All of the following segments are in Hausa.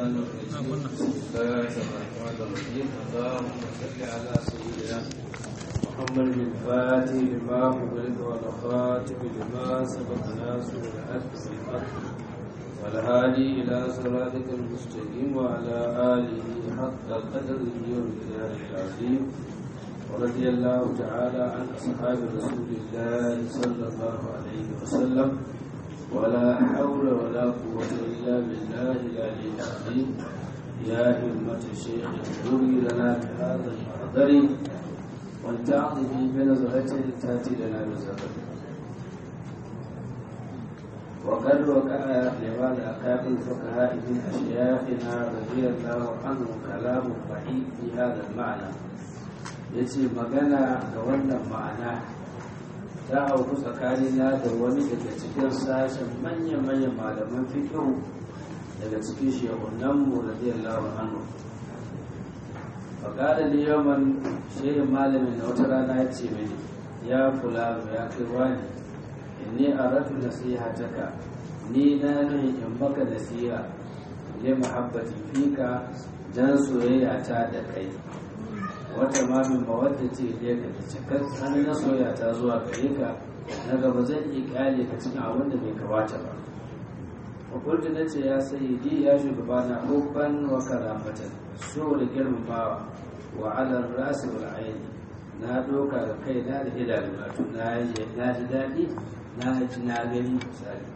الرحمن الرحيم بسم الله الرحمن الرحيم اللهم صل على سيدنا محمد الفاتح لما أغلق والخاتم لما سبق ناصر الحق بالحق والهادي إلى صراطك المستقيم وعلى آله حق قدره ومقداره العظيم ورضي الله تعالى عن أصحاب رسول الله صلى الله عليه وسلم ولا حول ولا قوة إلا بالله العلي العظيم يا همة الشيخ اغفري لنا بهذا المحضر ولتعظ في بنظرة تأتي لنا بزفر وقد وقع لبعض أكابر الفقهاء من أشياخنا رضي الله عنهم كلام صحيح في هذا المعنى yace magana ga wannan ma'ana ta auku tsakanina da wani daga cikin sashen manya-manyan malaman fikihu daga cikin shehunanmu radiyallahu anhu faƙaɗa da yawan shehin malamin na wata rana ya ce mini ya kula ya kai wani inni a rafi nasiha taka ni na nuhi in baka nasiha ne muhabbati fika dan soyayya ta da kai wata mamin mawadda ce da ka da cikar hannun na soya ta zuwa gare ka na gaba zan iya kyale ka cikin abin da bai kamata ba fakultu na ce ya sayi di ya shugaba na hubban wa karamatan so da girmamawa wa alar rasi wal aini na doka da kai na da idanu na tun na ji daɗi na ji na gani misali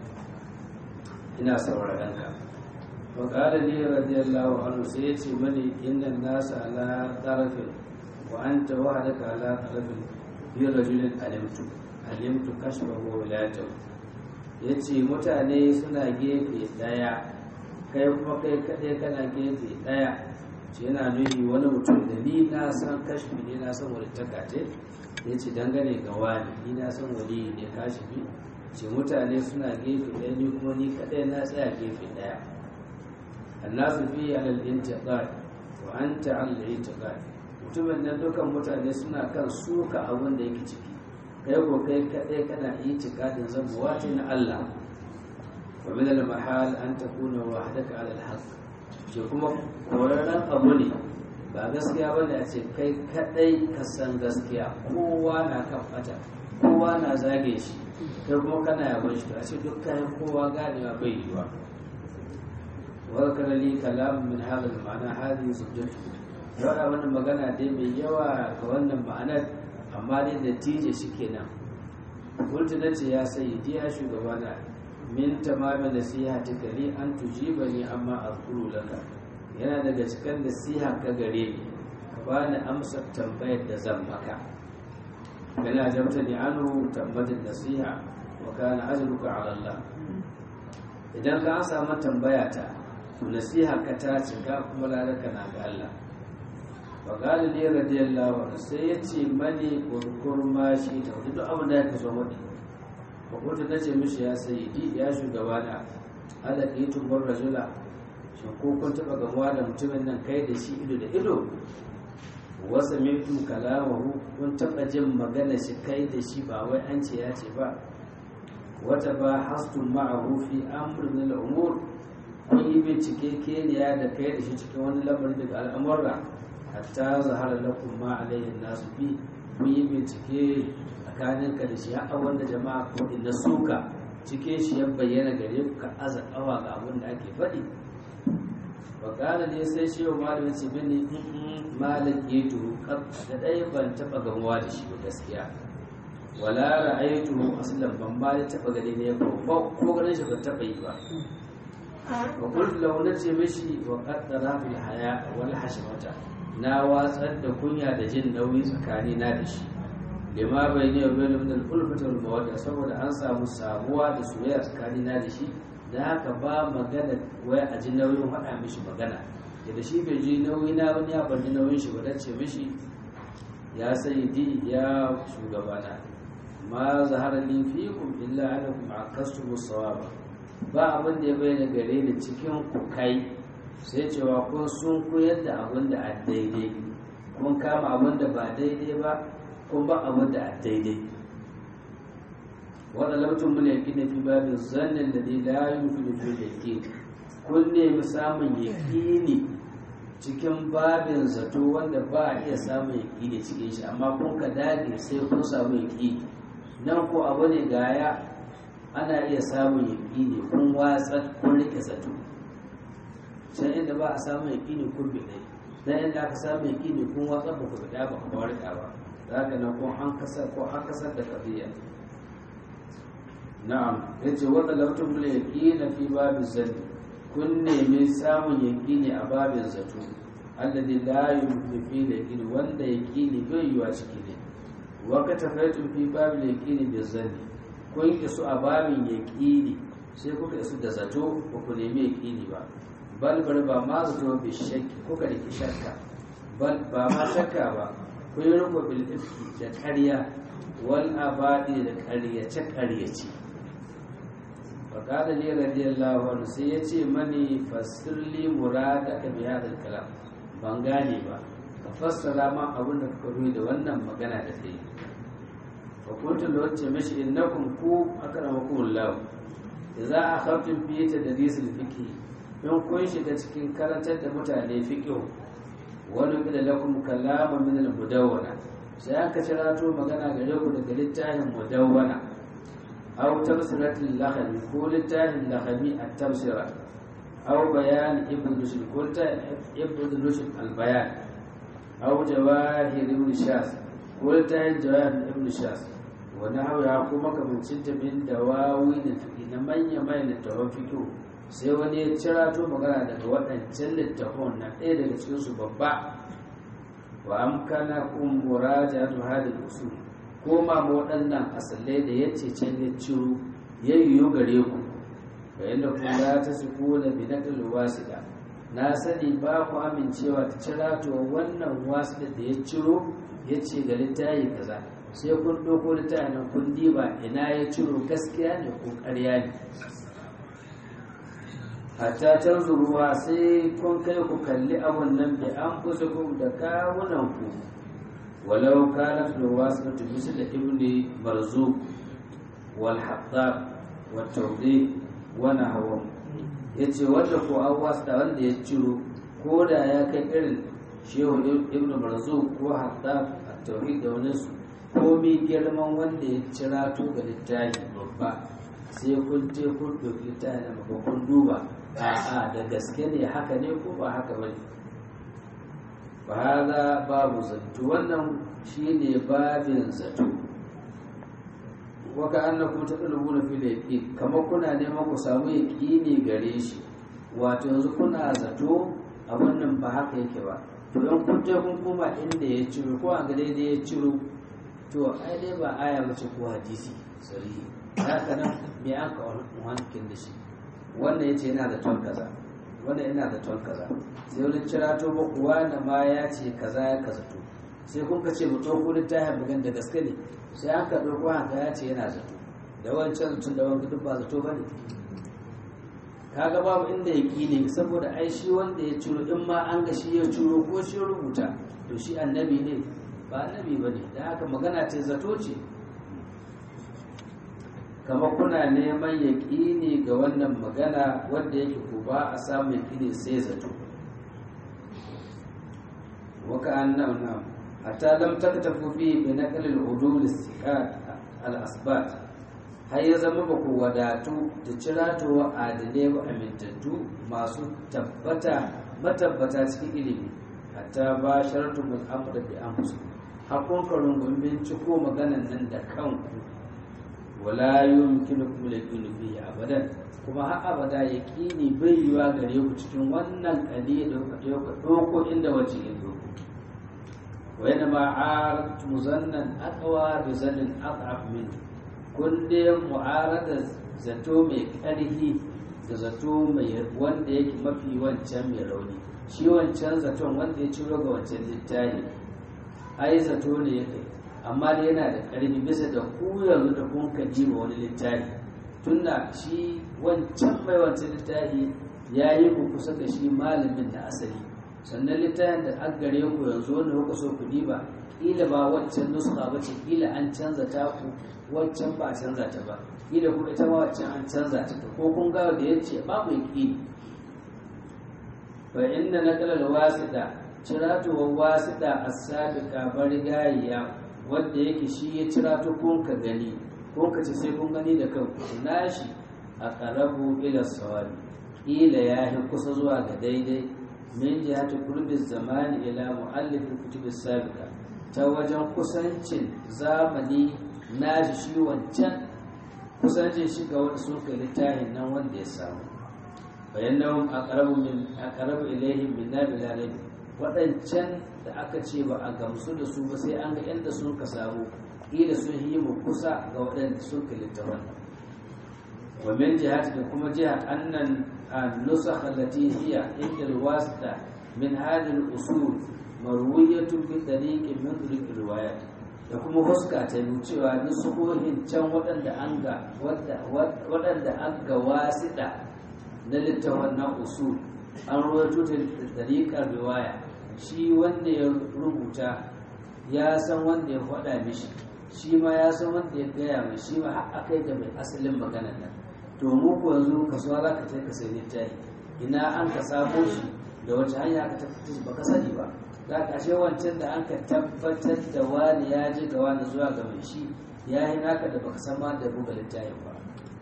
ina sauraron ka وقال لي رضي الله عنه سيتي مني إن الناس على طرف وأنت وحدك على طرف في رجل علمت علمت كشفه ولاته yace mutane suna gefe daya kai kuma kai kaɗai kana gefe daya ce yana nuni wani mutum da ni na san kashfi ne na san wani takate ya ce dangane ga wani ni na san wani ne kashifi ce mutane suna gefe daya ni kuma ni kaɗai na tsaya gefe daya الناس فيه على الانتقاد وانت على الانتقاد mutumin nan dukan mutane suna kan suka abin da yake ciki kai ko kai kadai kana itikadin zabuwa ce na Allah wa min al mahal an takuna wahdaka ala al haqq ce kuma korarren abu ne ba gaskiya bane a ce kai kadai ka san gaskiya kowa na kan fata kowa na zage shi kai kuma kana yabon shi to a ce duk kayan kowa ganewa bai yiwa وذكر لي كلام من هذا المعنى هذه زوجته yawa wannan magana dai mai yawa ga wannan ma'anar amma dai natija shi kenan kultu na ce ya sayi ya shugabana min tamamin nasiha ta gari an tujiba ni amma azkuru laka yana daga cikin nasiha ka gare ni ka bani amsar tambayar da zan maka kana jamta ni anu tambatin nasiha wa kana ajruka ala Allah idan ka samu tambaya ta to nasiha ka ta cika kuma lalaka na ga Allah wa qala li radiyallahu anhu sai yace mani kurkur ma shi ta duk abin da yake so mani fa kunta nace mishi ya sayyidi ya shugaba na ala itu bar rajula shin ko kun taba gamuwa da mutumin nan kai da shi ido da ido wa sami'tu kalamahu kun taba jin magana shi kai da shi ba wai an ce ya ce ba wata ba hastun ma'ahu fi amr min al-umur kun yi bincike keniya da kai da shi cikin wani lamarin daga al'amurra hatta zahara lakum ma alayhi nasu bi kun yi bincike tsakanin ka da shi haka wanda jama'a ko inda suka cike shi ya bayyana gare ku ka aza kawa ga abin da ake faɗi bakala ne sai shi wa malamin ce bane malam yetu da ɗaya ban taɓa gamuwa da shi ba gaskiya wala ra'aytuhu aslan ban ba da taɓa gani ne ko ko ganin shi ban taɓa yi ba wa qultu lahu nace mishi wa qaddara fil haya wal hashmata na watsar da kunya da jin nauyi tsakani na da shi lima bai ne wa bainu min al-ulfati wal mawadda saboda an samu sabuwa da soyayya tsakani na da shi da haka ba magana waya a ji nauyin faɗa mishi magana da shi bai ji nauyi na wani ya bar nauyin shi ba dace mishi ya sayyidi ya shugabana ma zahara li fikum illa annakum akastumu sawaba ba abin da ya bayyana gare ni cikin ku kai sai cewa kun sun koyar da abin da a daidai kun kama abin da ba daidai ba kun ba abin da a daidai wadda lamtun mun yaki na fi babin zannin da dai la yi fi fi da ke kun nemi samun yaƙini cikin babin zato wanda ba a iya samun yaƙini cikin shi amma kun ka dage sai kun samu yaƙini nan ko abu ne gaya ana iya samun yaƙini kun watsa kun rike zato can inda ba a samun yaƙini kun bi ɗai dan inda aka samu yaƙini kun watsa ba ku bida ba ku warka ba za ka nan kun an kasar ko an kasar da kafiya na'am yace wa talabtum bil yaqina fi babin zanni kun nemi samun yaƙini a babin zato alladhi la yumkin fi yaqini wanda yaqini bai yiwa ciki ne wa ka tafaitum fi babin yaqini bi zanni kun isu a babin yaqini sai kuka isu da zato ba ku nemi yaqini ba bal bar ba ma zato bi shakki kuka da shakka bal ba ma shakka ba kun yi rubo bil ifki da ƙarya wal abadi da ƙaryace ƙaryace faƙada ne radiyallahu anhu sai ya ce mani fassirli murada ka biya da kalam ban gane ba ka fassara ma abin da kuka ruwa da wannan magana da kai fa kuntu da wacce mashi innakum ku akramakum Allah idza akhaftum fi tadris al-fiqh in kun shiga cikin karantar da mutane fiqh wani da lakum kalama min al-mudawwana sai aka cirato magana gare ku daga littafin mudawwana أو تبصرة اللخمي كل تاه اللخمي التبصرة أو بيان ابن رشد كل ابن رشد البيان أو جواهر ابن شاس كل تاه جواهر ابن شاس ونحو يعقوب من ستة من دواوين الفقه نمين يمين التوفيق sai wani ya cira to magana daga waɗancan littafon na ɗaya daga cikinsu babba wa amkana kun muraja tu hadin usul koma ma waɗannan asalai da ya ce can ya ciro ya yiwu gare ku ga yadda kula ta su kula bi na wasiɗa na sani ba ku amincewa ta cira to wannan wasiɗa da ya ciro ya ce ga littafi kaza sai kun ɗauko littafi nan kun diba ina ya ciro gaskiya ne ko ƙarya ne hatta tanzuruwa sai kun kai ku kalli abun nan bi an kusa da kawunan ku ولو كانت الواسطة مثل ابن مرزوق والحطاب والتوضيح ونحوهم yace wanda ko an wasta wanda ya ciro ko da ya kai irin shehu ibn marzu ko hatta at-tauhid da wani su ko mi girman wanda ya cira to ga littafi babba sai kun je kun ɗauki littafi na maka kun duba a'a da gaske ne haka ne ko ba haka bane ba hada babu zato wannan shine babin zato waka annakum tadlubuna fil yaqin kamar kuna neman ku samu yaqini gare shi wato yanzu kuna zato abin nan ba haka yake ba to in kun je kun koma inda ya ciro ko an ga daidai ya ciro to ai dai ba aya bace ko hadisi sahihi haka nan me an ka wankin da shi wannan yace yana da ton kaza wannan yana da ton kaza sai wani cira to ba kuwa da ma ya ce kaza ya kaza to sai kun ka ce mu ɗauko littafin bugan da gaske ne sai an ka ɗauko haka ya ce yana zato da wancan tun da wanka duk ba zato ba ne kaga babu inda ya ne saboda ai shi wanda ya ciro in ma an ga shi ya ciro ko shi rubuta to shi annabi ne ba annabi ba ne da haka magana ce zato ce kamar kuna neman yaƙini ga wannan magana wanda yake ku ba a samu yaƙini sai zato waka annan nan hatta lam taktafu fi bi naql al-udul istiqat al-asbat har ya zama ba ku wadatu da ciratowa adile ba amintattu masu tabbata matabbata cikin ilimi hatta ba sharatu bil amr bi anfusikum hakun karun gumbin ciko maganan nan da kanku wala yumkinukum al-yaqinu fihi abadan kuma har abada yaqini bai yiwa gare ku cikin wannan kadi da kuka dauko inda wace ya doko wa yana ma arat muzannan aqwa bi zannin ad'af min kun dai mu'arada zato mai karhi da zato mai wanda yake mafi wancan mai rauni shi wancan zaton wanda ya ciro ga wancan littafi ai zato ne ya kai amma dai yana da ƙarfi bisa da ku yanzu da kun ka ma wani littafi tunda shi wancan mai wancan littafi ya yi ku kusa ga shi malamin da asali sannan littafin da an gare ku yanzu wanda kuka so ku diba kila ba wancan nuska ba ce kila an canza ta ku wancan ba a canza ta ba kila kuma ita ma wancan an canza ta ko kun gawa da ya ce babu yaƙini fa inna naqlal wasida ciratuwar wasida as-sabiqa barigayya wanda yake shi ya cirato kun ka gani kun ka ci sai kun gani da kanku nashi a qarabu ila sawabi ila yahi kusa zuwa ga daidai min jihati qurbi zamani ila muallif kutub as-sabiqa ta wajen kusancin zamani nashi shi wancan kusancin shi ga wani sun kai littafin nan wanda ya samu bayan nan aqrabu min aqrabu ilayhim min nabil alamin waɗancan da aka ce ba a gamsu da su ba sai an ga yadda sun ka samu ila sun yi mu kusa ga waɗanda sun ka littafin wa min jihati da kuma jiha annan an-nusakh allati hiya inda al-wasita min hadhihi al-usul marwiyatun bi tariqin min turuq riwayat da kuma huska ta yi cewa nusuhohin can waɗanda an ga waɗanda an ga wasiɗa na littafin na usul an ruwaito ta tariƙar riwaya shi wanda ya rubuta ya san wanda ya faɗa mishi shi ma ya san wanda ya gaya mai shi ma har akai da mai asalin maganar nan to mu ko yanzu kasuwa za ka ka sai littafi ina an ka sabo shi da wace hanya aka tabbatar ba ka sani ba za ka ashe wancan da an ka tabbatar da wani ya ji ga wani zuwa ga mai shi ya yi naka da baka san ma da buga littafin ba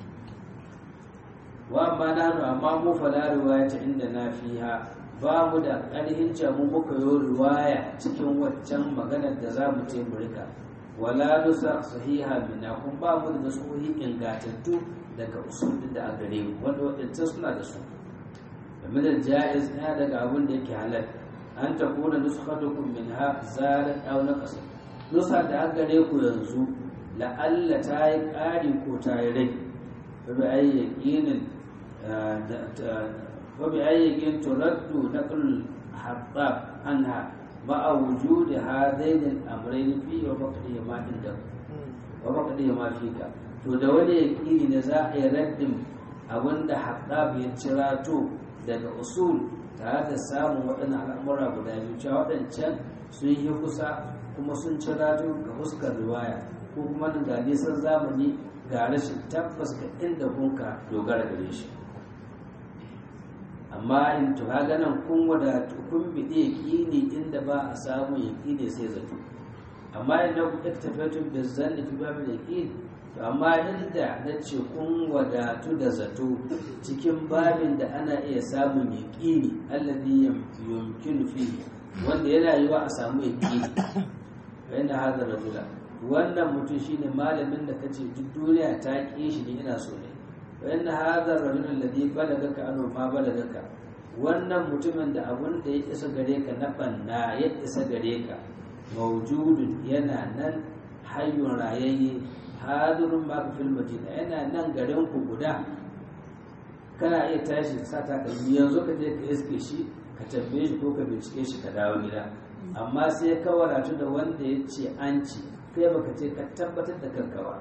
wa amma nanu amma mu fala riwayata inda na fiha ba mu da ƙarhin mu muka yi riwaya cikin waccan maganar da za mu ce mu rika wala nusa sahiha minna kun ba mu da nasuhi ingatattu daga usul da a gare mu wanda wadancan suna da su game da jaiz ɗaya daga abin da yake halal an ta kuna nuskatukum min ha zarat aw naqas nusa da a gare ku yanzu la'alla ta yi ƙari ko ta yi rai fa bi ayyakinin وبأي ترد نقل الحباب عنها مع وجود هذين الأمرين فيه وفقدهما عندك وفقدهما فيك to da wani yaƙini ne za a yi raddin abin da haɗab ya cirato daga usul tare da samun waɗannan al'amura guda biyu cewa waɗancan sun yi kusa kuma sun cirato ga fuskar riwaya ko kuma da nisan zamani ga rashin tabbas ga inda kunka dogara gare shi amma in to haga nan kun wadatu kun biɗe yaƙini inda ba a samu yaƙini sai zato amma idan ku iktafatu da zanni fi babu yaƙini to amma inda na ce kun wadatu da zato cikin babin da ana iya samun yaƙini alladhi yumkinu fi wanda yana yiwa a samu yaƙini fa inna hadha rajula wannan mutum shine malamin da kace duk duniya ta ƙi shi ne ina so ne وإن هذا الرجل الذي بلغك أنه ما بلغك wannan mutumin da abun da ya isa gare ka na banna ya isa gare ka mawjudun yana nan hayyun rayayye hadirun ma fil madina yana nan garin ku guda kana iya tashi sa ta yanzu ka je ka iske shi ka tambaye shi ko ka bincike shi ka dawo gida amma sai ka wadatu da wanda ya ce an ci kai baka ce ka tabbatar da kanka ba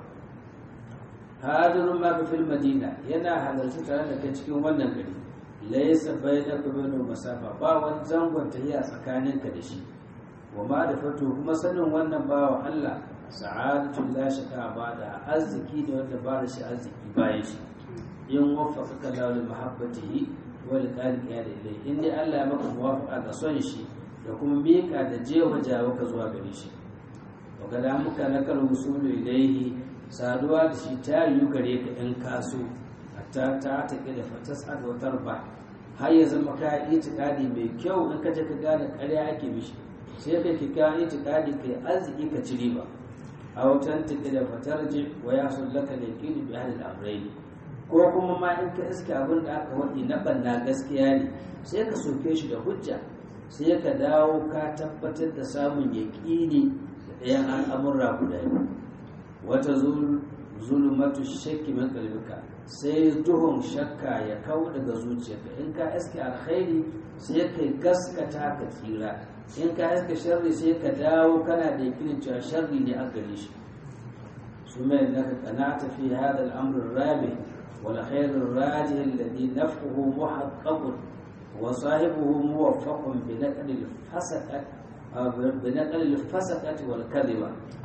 hadirun ma fil madina yana halarci tare da kai cikin wannan gari laysa bainaka bainu masafa ba wani zangon tahiya tsakaninka da shi wa ma da fato kuma sanin wannan bawa Allah sa'adatu la shaka ba da arziki ne wanda ba da shi arziki bayan shi in waffaqaka Allah li mahabbatihi wa li qalbi ya da ilai in dai Allah ya maka muwafaqa ga son shi da kuma mika da jewa jawo ka zuwa gare shi wa kada muka nakal usulu ilaihi saduwa da shi ta yi gare ka in kaso ta ta take da fatas wa tarba har ya zama ka itikadi mai kyau in ka je ka gane ƙarya ake mishi sai ka ki ka itikadi kai arziki ka ci riba a wutan take da fatarji wa ya sullaka da yaqini bi ahli al-amrayn ko kuma ma in ka iska abin da aka wadi na banna gaskiya ne sai ka soke shi da hujja sai ka dawo ka tabbatar da samun yaqini da ɗayan al'amurra guda biyu wata zulumatu shakki min qalbika sai duhun shakka ya kau daga zuciyarka in ka iske alkhairi sai ka gaskata ka tsira in ka iske sharri sai ka dawo kana da yakinin cewa sharri ne a gare shi ثم انك قنعت في هذا الامر الرابع والخير الراجح الذي نفعه محقق وصاحبه موفق بنقل الفسقة بنقل الفسقة والكذبة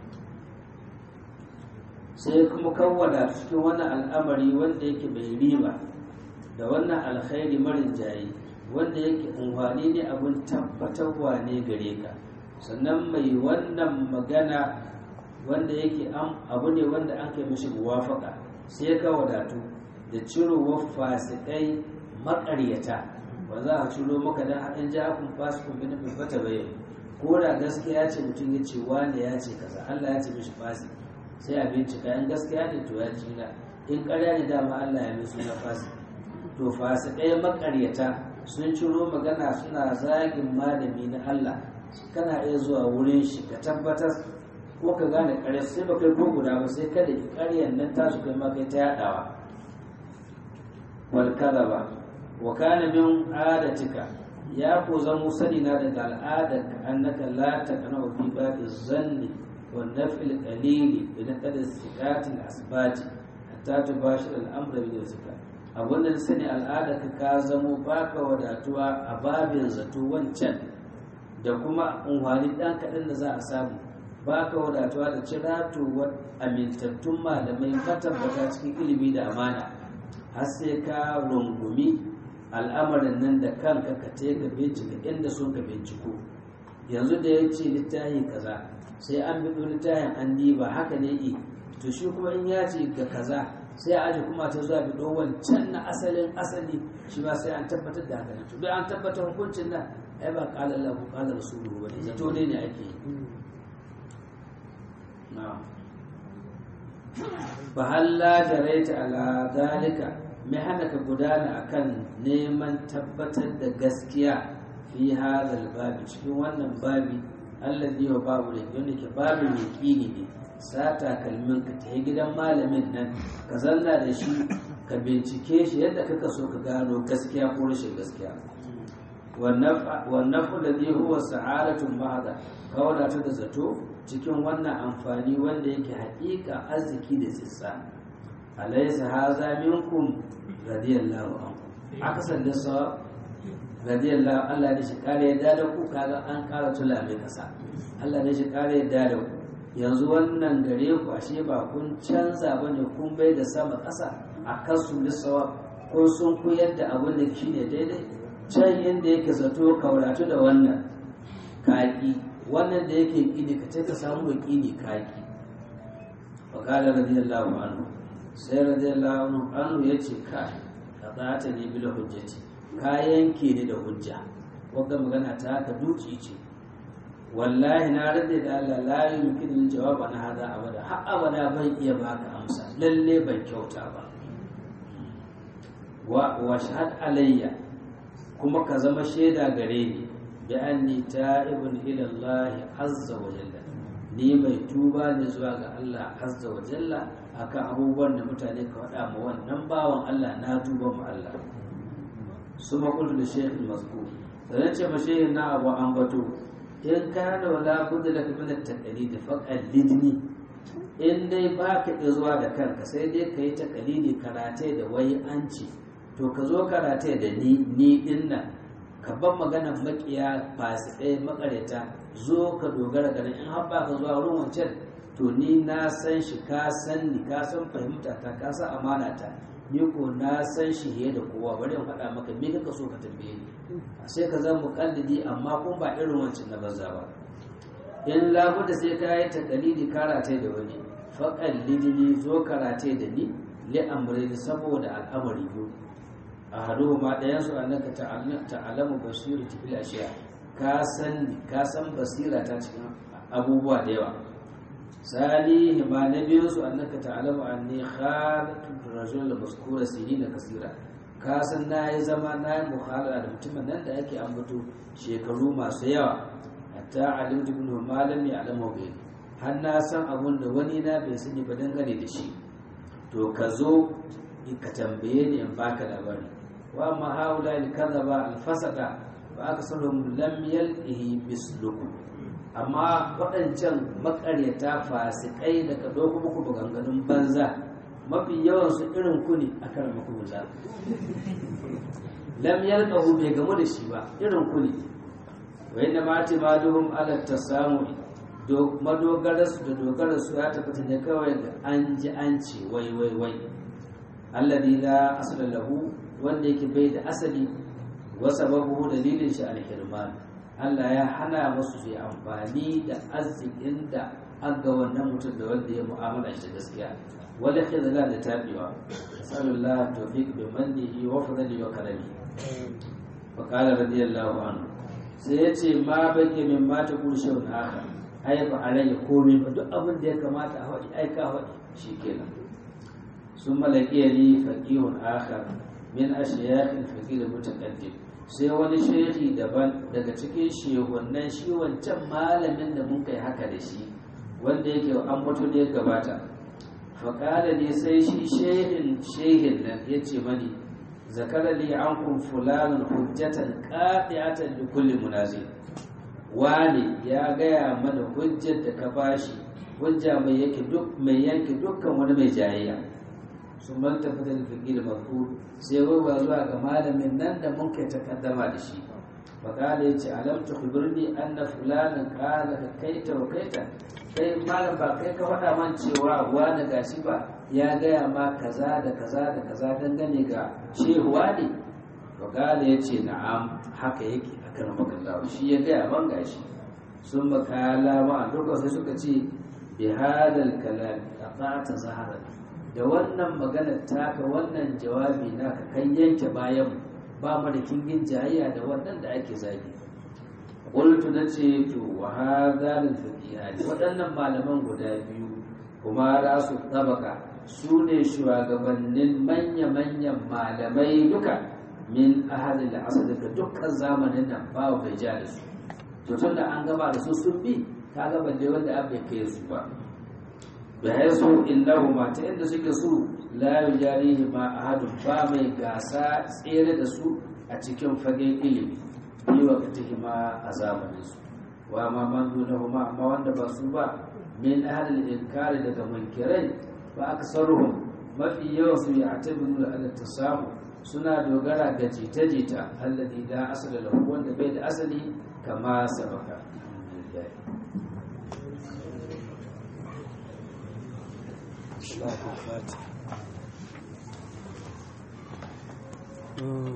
sai kuma kawwada cikin wannan al'amari wanda yake bai riba da wannan alkhairi marin jayi wanda yake unhwani ne abin tabbatarwa ne gare ka sannan mai wannan magana wanda yake abu ne wanda an kai mishi muwafaka sai ka wadatu da cirowar fasikai makaryata ba za a ciro maka dan haɗin jakun fasikun bin bata bayan ko da gaskiya ce mutum ya ce wane ya ce kaza Allah ya ce mishi fasik sai a bincika in gaskiya ne to ya jina in ƙarya ne dama Allah ya mai suna fasik to fasikai makaryata sun ciro magana suna zagin malami na Allah kana iya zuwa wurin shi ka tabbatar ko ka gane ƙarya sai ba kai ko guda ba sai kada ki ƙaryan nan tasu kai ma kai ta yaɗawa wal kadaba wa kana min adatika ya ko zamo sani na daga al'adar ka annaka la taqna fi babi zanni wa nafil qalili bi naqad istiqati al-asbati hatta tubashir al-amra bi rizqa abun da sani al'adar ka ka zamo baka wadatuwa a babin zato wancan da kuma unwani dan kaɗan da za a samu baka wadatuwa da ciratuwar amintattun malamai matabbata cikin ilimi da amana har sai ka rungumi al'amarin nan da kanka ka te ka bincika inda sun ka binciko yanzu da ya ce littafi kaza sai an bi littafin an diba haka ne yi to shi kuma in ya ce ga kaza sai a aji kuma ta zuwa bido wancan na asalin asali shi ba sai an tabbatar da haka ne to an tabbatar hukuncin nan ai ba qala Allah ko qala rasuluhu ba ne zato ne ne ake yi na'am fa halla jaraita ala dalika mai hana ka gudana akan neman tabbatar da gaskiya fi hadal babi cikin wannan babi allazi wa babu da yadda ke babu mai kini ne sata kalmin ka ta gidan malamin nan ka zanna da shi ka bincike shi yadda kaka so ka gano gaskiya ko rashin gaskiya wannan fulani huwa sa'adatun mahada ka wadata da zato cikin wannan amfani wanda yake haƙiƙa arziki da tsitsa alaysa haza minkum radiyallahu anhu aka sanda sa radiyallahu Allah ne shi kare yadda da ku kaga an kara tula mai kasa Allah ne shi kare yadda da ku yanzu wannan gare ku ashe ba kun canza bane kun bai da sama kasa a kasu lissawa ko sun ku yadda abin da shi ne daidai can inda yake zato kauratu da wannan kaki wannan da yake kini ka ce ka samu kini kaki wa qala radiyallahu anhu sai radiyallahu anhu ya ce ka ka zata ne bila hujjati ka yanke ni da hujja wanda magana ta haka duci ce wallahi na rade da Allah la yumkin min jawaba na hada abada har abada ban iya baka amsa lalle ban kyauta ba wa wa shahad alayya kuma ka zama shaida gare ni bi anni ta'ibun ila Allah azza wa jalla ni mai tuba ne zuwa ga Allah azza wa jalla akan abubuwan da mutane ka faɗa ma wannan bawan Allah na tuba ma Allah su maƙulu da shehin mazku da ce ma shehin na abu an bato in ka da wala budda da kuma da takali da faƙar lidni in dai ba ka iya zuwa da kanka sai dai ka yi takalili karatai da wai an ce to ka zo karatai da ni ni din nan ka ban magana makiya fasikai makareta zo ka dogara ganin in har ba ka zuwa wurin wancan to ni na san shi ka san ni ka san fahimta ta ka san amana ta ni ko na san shi fiye da kowa bari in faɗa maka me kaka so ka tambaye ni sai ka zama muƙallidi amma kun ba irin wancan na banza ba in labuda sai ka yi takalidi karate da wani faƙallidi ni zo karate da ni li amri saboda al'amari biyu a hadu ma ɗayan su annaka ta'alamu basiru fil ashiya ka san ka san basira ta cikin abubuwa da yawa salihi ma na biyun su annaka ta'lamu anni khalaqtu rajul maskura sinina kasira ka san na yi zama na yi mukhalala da mutumin nan da yake ambato shekaru masu yawa hatta alimtu ibn malam ya alamu bai har na san abun da wani na bai sani ba dangane da shi to ka zo ka tambaye ni in baka labari wa ma haula al kadhaba al fasada wa aksaruhum lam yalqihi mislukum amma waɗancan makaryata fasikai da ka ɗauko muku maganganun banza mafi yawan su irin ku ne a kan muku banza lam yalqahu bai gamu da shi ba irin ku ne wa inna ma timaduhum ala tasamu do madogarar su da dogarar su ya tabbata ne kawai ga an ji an ce wai wai wai alladhi la asla lahu wanda yake bai da asali wasa babu dalilin shi alhirman Allah ya hana musu su yi amfani da arzikin da an ga wannan mutum da wanda ya mu'amala shi gaskiya wala khidla da tabiwa sallallahu tawfiq bi mannihi wa fadli wa karami fa qala radiyallahu anhu sai yace ma bake min ma ta kurshe wani haka ai ba alayya komai ba duk abin da ya kamata a faɗi ai ka faɗi shikenan sun malaki li faqihun akhar min ashiyakh al-faqih mutaqaddim sai wani shehi daban daga cikin shehunan shi wancan malamin da mun kai haka da shi wanda yake an mutu ne gabata faƙala ne sai shi shehin shehin nan ya ce mani zakara li an kun fulanin hujjatan ƙaɗiyatan da kulli munazi wani ya gaya mana hujjar da ka bashi hujja mai yanke duk mai yanke dukkan wani mai jayayya sun man tafi da fiƙi da mafu sai ruwa zuwa ga malamin nan da mun kai takaddama da shi faƙala ya ce alam ta kubirni an na fulanin ƙala ka kaita wa kaita kai malam ba kai ka faɗa man cewa wani gashi ba ya gaya ma kaza da kaza da kaza dangane ga shehuwa ne faƙala ya ce na'am haka yake a kan makallawa shi ya gaya man gashi sun makala ma duka sai suka ce bi hadal kalam aqata zahara da wannan magana taka wannan jawabi naka kan yanke bayan ba mu da kingin jayayya da wannan da ake zagi qultu nace to wa hadha lil fiqhiyani waɗannan malaman guda biyu kuma rasu tabaka su ne shugabannin manya-manyan malamai duka min ahadin da asali ga dukkan zamanin nan babu bai ja da su to tun da an gaba da su sun bi ka gaba da wanda an bai kai su ba da ya so innahu ma ta inda suke su la yujarihi ma ahadun ba mai gasa tsere da su a cikin fagen ilimi yi wa ma a zamanin su wa ma man dunahuma amma wanda ba su ba min ahlil inkari daga munkirai ba aksaruhum mafi yawan su ya tabiru ala tasahu suna dogara ga jita-jita alladhi la asala lahu wanda bai da asali kama sabaka Mm.